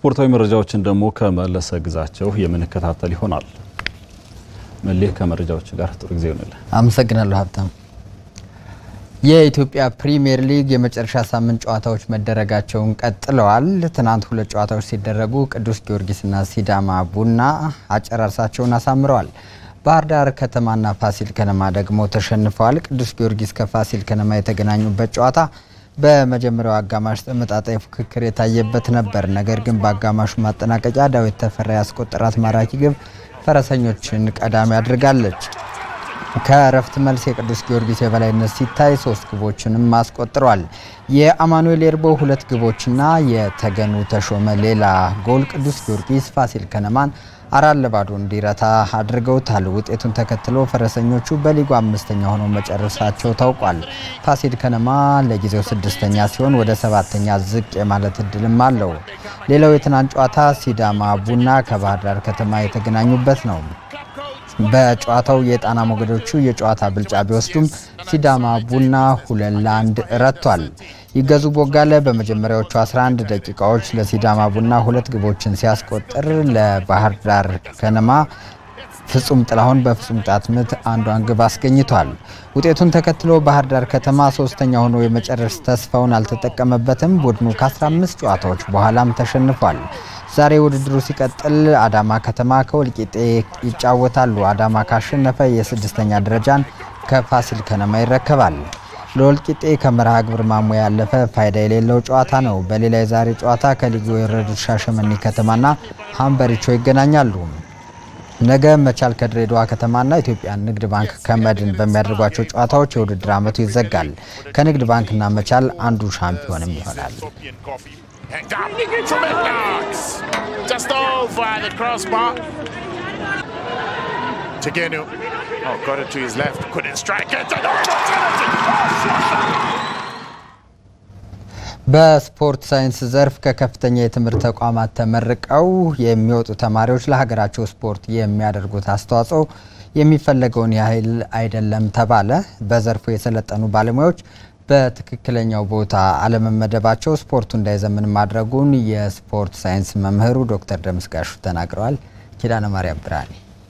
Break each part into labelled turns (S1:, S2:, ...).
S1: ስፖርታዊ መረጃዎችን ደግሞ ከመለሰ ግዛቸው የምንከታተል ይሆናል። መሌህ ከመረጃዎች ጋር ጥሩ ጊዜ ይሆንልን።
S2: አመሰግናለሁ ሀብታም። የኢትዮጵያ ፕሪሚየር ሊግ የመጨረሻ ሳምንት ጨዋታዎች መደረጋቸውን ቀጥለዋል። ትናንት ሁለት ጨዋታዎች ሲደረጉ ቅዱስ ጊዮርጊስና ሲዳማ ቡና አጨራርሳቸውን አሳምረዋል። ባህር ዳር ከተማና ፋሲል ከነማ ደግሞ ተሸንፈዋል። ቅዱስ ጊዮርጊስ ከፋሲል ከነማ የተገናኙበት ጨዋታ በመጀመሪያው አጋማሽ ተመጣጣኝ ፉክክር የታየበት ነበር። ነገር ግን በአጋማሹ ማጠናቀቂያ ዳዊት ተፈራ ያስቆጠራት ማራኪ ግብ ፈረሰኞችን ቀዳሚ አድርጋለች። ከእረፍት መልስ የቅዱስ ጊዮርጊስ የበላይነት ሲታይ ሶስት ግቦችንም አስቆጥሯል። የአማኑኤል ኤርቦ ሁለት ግቦችና የተገኑ ተሾመ ሌላ ጎል ቅዱስ ጊዮርጊስ ፋሲል ከነማን አራት ለባዶ እንዲረታ አድርገውታል። ውጤቱን ተከትሎ ፈረሰኞቹ በሊጉ አምስተኛ ሆነው መጨረሳቸው ታውቋል። ፋሲል ከነማ ለጊዜው ስድስተኛ ሲሆን ወደ ሰባተኛ ዝቅ የማለት እድልም አለው። ሌላው የትናንት ጨዋታ ሲዳማ ቡና ከባህር ዳር ከተማ የተገናኙበት ነው። በጨዋታው የጣና ሞገዶቹ የጨዋታ ብልጫ ቢወስዱም ሲዳማ ቡና ሁለት ለአንድ ረቷል። ይገዙ ቦጋለ በመጀመሪያዎቹ 11 ደቂቃዎች ለሲዳማ ቡና ሁለት ግቦችን ሲያስቆጥር ለባህር ዳር ከነማ ፍጹም ጥላሁን በፍጹም ቅጣት ምት አንዷን ግብ አስገኝቷል። ውጤቱን ተከትሎ ባህር ዳር ከተማ ሶስተኛ ሆኖ የመጨረስ ተስፋውን አልተጠቀመበትም። ቡድኑ ከ15 ጨዋታዎች በኋላም ተሸንፏል። ዛሬ ውድድሩ ሲቀጥል አዳማ ከተማ ከወልቂጤ ይጫወታሉ። አዳማ ካሸነፈ የስድስተኛ ደረጃን ከፋሲል ከነማ ይረከባል። ለወልቂጤ ከመርሃ ግብር ማሞያ ያለፈ ፋይዳ የሌለው ጨዋታ ነው። በሌላ የዛሬ ጨዋታ ከሊጉ የወረዱት ሻሸመኔ ከተማና ሀምበሪቾ ይገናኛሉ። ነገ መቻል ከድሬዳዋ ከተማና ኢትዮጵያ ንግድ ባንክ ከመድን በሚያደርጓቸው ጨዋታዎች የውድድር ዓመቱ ይዘጋል። ከንግድ ባንክና መቻል አንዱ ሻምፒዮንም ይሆናል።
S3: And down from it knocks. Just over the crossbar. Tegenu. Oh, got it to his left. Couldn't strike it. And opportunity.
S2: በስፖርት ሳይንስ ዘርፍ ከከፍተኛ የትምህርት ተቋማት ተመርቀው የሚወጡ ተማሪዎች ለሀገራቸው ስፖርት የሚያደርጉት አስተዋጽኦ የሚፈለገውን ያህል አይደለም ተባለ። በዘርፉ የሰለጠኑ ባለሙያዎች በትክክለኛው ቦታ አለመመደባቸው ስፖርቱ እንዳይዘምን ማድረጉን የስፖርት ሳይንስ መምህሩ ዶክተር ደምስጋሹ ተናግረዋል። ኪዳነ ማርያም ብርሃኔ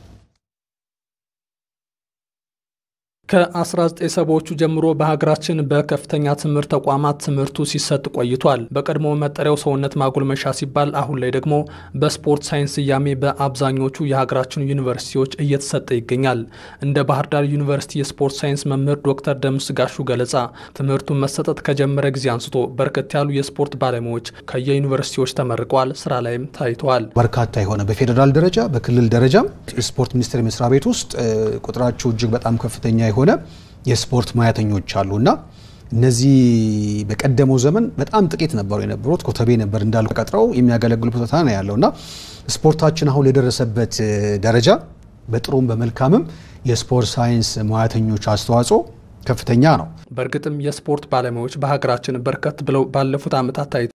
S4: ከ1970ዎቹ ጀምሮ በሀገራችን በከፍተኛ ትምህርት ተቋማት ትምህርቱ ሲሰጥ ቆይቷል። በቀድሞ መጠሪያው ሰውነት ማጎልመሻ ሲባል አሁን ላይ ደግሞ በስፖርት ሳይንስ ስያሜ በአብዛኞቹ የሀገራችን ዩኒቨርሲቲዎች እየተሰጠ ይገኛል። እንደ ባህር ዳር ዩኒቨርሲቲ የስፖርት ሳይንስ መምህር ዶክተር ደምስ ጋሹ ገለጻ ትምህርቱን መሰጠት ከጀመረ ጊዜ አንስቶ በርከት ያሉ የስፖርት ባለሙያዎች ከየዩኒቨርሲቲዎች ተመርቀዋል፣ ስራ ላይም ታይተዋል።
S5: በርካታ የሆነ በፌዴራል ደረጃ በክልል ደረጃም የስፖርት ሚኒስቴር መስሪያ ቤት ውስጥ ቁጥራቸው እጅግ በጣም ከፍተኛ የሆነ የስፖርት ሙያተኞች አሉ እና እነዚህ በቀደመው ዘመን በጣም ጥቂት ነበሩ የነበሩት። ኮተቤ ነበር እንዳሉ ቀጥረው የሚያገለግሉበት ቦታ ነው ያለው እና ስፖርታችን አሁን የደረሰበት ደረጃ በጥሩም በመልካምም የስፖርት ሳይንስ ሙያተኞች አስተዋጽኦ ከፍተኛ ነው።
S4: በእርግጥም የስፖርት ባለሙያዎች በሀገራችን በርከት ብለው ባለፉት ዓመታት ታይተዋል።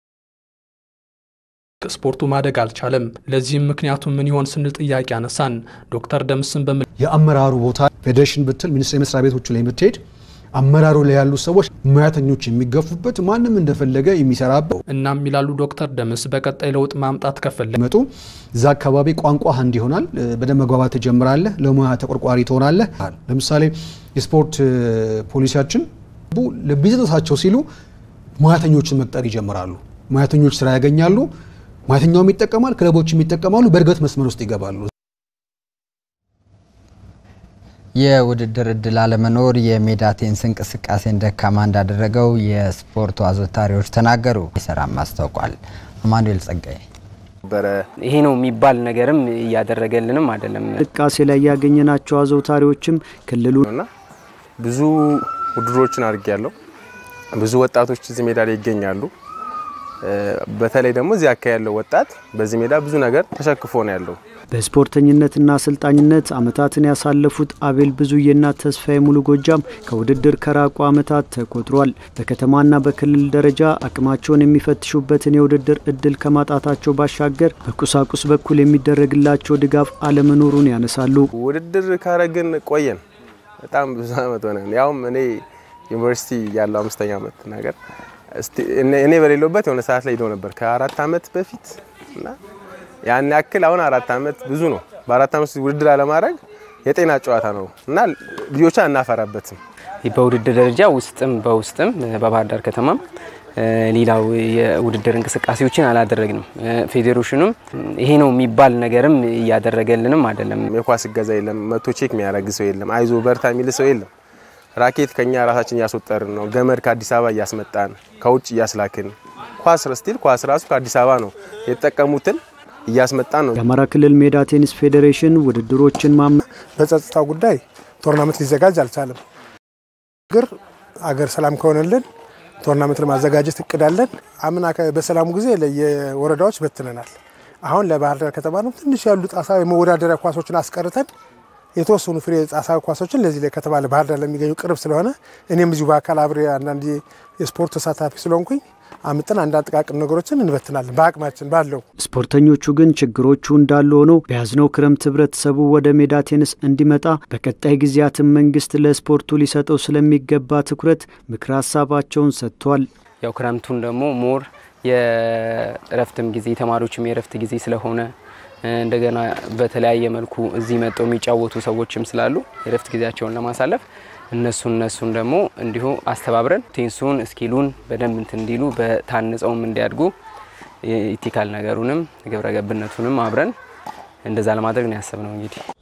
S4: ስፖርቱ ማደግ አልቻለም። ለዚህም ምክንያቱ ምን ይሆን ስንል ጥያቄ አነሳን። ዶክተር ደምስን በምን
S5: የአመራሩ ቦታ ፌዴሬሽን ብትል ሚኒስቴር መስሪያ ቤቶቹ ላይ ብትሄድ አመራሩ ላይ ያሉ ሰዎች ሙያተኞች የሚገፉበት ማንም እንደፈለገ የሚሰራበት
S4: እናም ይላሉ ዶክተር ደምስ በቀጣይ ለውጥ ማምጣት ከፈለግ
S5: መጡ እዛ አካባቢ ቋንቋ አንድ ይሆናል። በደንብ መግባባት ትጀምራለህ። ለሙያ ተቆርቋሪ ትሆናለህ። ለምሳሌ የስፖርት ፖሊሲያችን ለቢዝነሳቸው ሲሉ ሙያተኞችን መቅጠር ይጀምራሉ። ሙያተኞች ስራ ያገኛሉ። ሙያተኛውም ይጠቀማል፣ ክለቦችም ይጠቀማሉ። በእድገት መስመር ውስጥ ይገባሉ።
S2: የውድድር እድል አለመኖር የሜዳ ቴኒስ እንቅስቃሴን ደካማ እንዳደረገው የስፖርቱ አዘውታሪዎች ተናገሩ። ይሰራም አስታውቋል። አማኑኤል ጸጋዬ
S6: ነበረ ይሄ ነው የሚባል ነገርም እያደረገልንም አይደለም።
S7: እንቅስቃሴ ላይ ያገኘናቸው አዘውታሪዎችም ክልሉ
S8: እና ብዙ ውድድሮችን አድርጌያለሁ። ብዙ ወጣቶች እዚህ ሜዳ ላይ ይገኛሉ። በተለይ ደግሞ እዚህ አካባቢ ያለው ወጣት በዚህ ሜዳ ብዙ ነገር ተሸክፎ ነው ያለው።
S7: በስፖርተኝነትና አሰልጣኝነት አመታትን ያሳለፉት አቤል ብዙዬና ተስፋዬ ሙሉ ጎጃም ከውድድር ከራቁ አመታት ተቆጥሯል። በከተማና በክልል ደረጃ አቅማቸውን የሚፈትሹበትን የውድድር እድል ከማጣታቸው ባሻገር በቁሳቁስ በኩል የሚደረግላቸው ድጋፍ አለመኖሩን ያነሳሉ።
S8: ውድድር ካረግን ቆየን፣ በጣም ብዙ አመት ሆነን። ያውም እኔ ዩኒቨርሲቲ ያለው አምስተኛ አመት ነገር እኔ በሌለበት የሆነ ሰዓት ላይ ሄዶ ነበር ከአራት አመት በፊት እና ያን ያክል አሁን አራት ዓመት ብዙ ነው። በአራት ዓመት ውድድር አለማድረግ የጤና ጨዋታ ነው እና ልጆችን አናፈራበትም።
S6: በውድድር ደረጃ ውስጥም በውስጥም በባህር ዳር ከተማም ሌላው የውድድር እንቅስቃሴዎችን አላደረግንም። ፌዴሬሽኑም ይሄ ነው የሚባል ነገርም እያደረገልንም አይደለም።
S8: የኳስ እገዛ የለም። መቶ ቼክ የሚያደርግ ሰው የለም። አይዞ በርታ የሚል ሰው የለም። ራኬት ከኛ ራሳችን እያስወጠርን ነው። ገመድ ከአዲስ አበባ እያስመጣን ከውጭ እያስላክን ኳስ ስቲል ኳስ ራሱ ከአዲስ አበባ ነው የተጠቀሙትን እያስመጣን ነው።
S7: የአማራ ክልል ሜዳ ቴኒስ ፌዴሬሽን ውድድሮችን ማመ
S9: በጸጥታው ጉዳይ ቶርናመንት ሊዘጋጅ አልቻለም። ግር አገር ሰላም ከሆነልን ቶርናመንት ለማዘጋጀት እቅዳለን። አምና በሰላሙ ጊዜ ለየወረዳዎች በትነናል። አሁን ለባህር ዳር ከተማ ነው ትንሽ ያሉ ጣሳ የመወዳደሪያ ኳሶችን አስቀርተን የተወሰኑ ፍሬ ጣሳ ኳሶችን ለዚህ ላይ ከተማ ለባህር ዳር ለሚገኙ ቅርብ ስለሆነ እኔም እዚሁ በአካል አብሬ አንዳንድ የስፖርት ተሳታፊ ስለሆንኩኝ አምጥን አንዳንድ ጥቃቅን ነገሮችን እንበትናለን በአቅማችን ባለው።
S7: ስፖርተኞቹ ግን ችግሮቹ እንዳሉ ሆነው በያዝነው ክረምት ህብረተሰቡ ወደ ሜዳ ቴኒስ እንዲመጣ በቀጣይ ጊዜያትን መንግስት ለስፖርቱ ሊሰጠው ስለሚገባ ትኩረት ምክረ ሀሳባቸውን ሰጥቷል።
S6: ያው ክረምቱን ደግሞ ሞር የእረፍትም ጊዜ ተማሪዎችም የእረፍት ጊዜ ስለሆነ እንደገና በተለያየ መልኩ እዚህ መጥተው የሚጫወቱ ሰዎችም ስላሉ የእረፍት ጊዜያቸውን ለማሳለፍ እነሱ እነሱን ደግሞ እንዲሁ አስተባብረን ቴንሱን እስኪሉን በደንብ እንትን እንዲሉ በታንጸውም እንዲያድጉ ኢቲካል ነገሩንም ግብረ ገብነቱንም አብረን እንደዛ ለማድረግ ነው ያሰብነው እንግዲህ